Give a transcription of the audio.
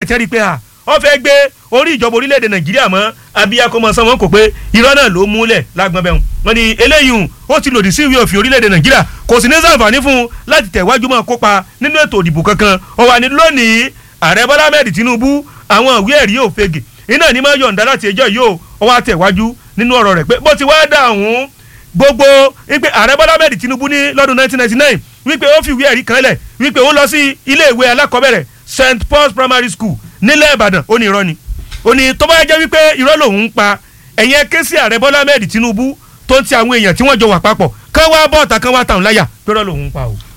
tẹ́rí pé à ọ fẹ́ gbé orí ìjọba orílẹ̀-èdè nàìjíríà mọ́ abiyakọ́mọ sanwó kò pé irọ́ náà ló múlẹ̀ lágbọ́n bẹ́ẹ̀ wọ́n ní eléyìí ó ti lòdì sí ìwé òfin orílẹ̀-èdè nàìjíríà kò sì ní sàǹfààní fún un láti tẹ̀wájú mọ́ kópa nínú ètò ìdìbò kankan ó wà ní lónìí ààrẹ bọ́lá ahmed tinubu àwọn ìwé ẹ̀rí yóò fege iná ní máa yọ̀ǹda láti ẹjọ́ yìí ó ó wá tẹ̀wájú nínú ọ̀rọ̀ rẹ̀ pé bó ti wá dà ọ̀hún gbogbo wípé ààrẹ bọ́lá ahmed tinubu ní lọ́dún 1999 wípé ó fi ìwé ẹ̀rí kan lẹ̀ wípé ó lọ sí ilé ìwé alákọ̀ọ́bẹ̀rẹ̀ st paul's primary school nílẹ̀ ìbàdàn ó ní irọ́ ni ó ní tó bá jẹ́ wípé irọ́ lòun ń pa ẹ̀yẹn ké sí ààrẹ bọ́lá ahmed tinubu tó ń ti àwọn èèyàn tí wọ́n jọ wà papọ̀ kán wá bọ́ọ̀tà kán wá tàn láyà pé irọ́ lòun ń pa o.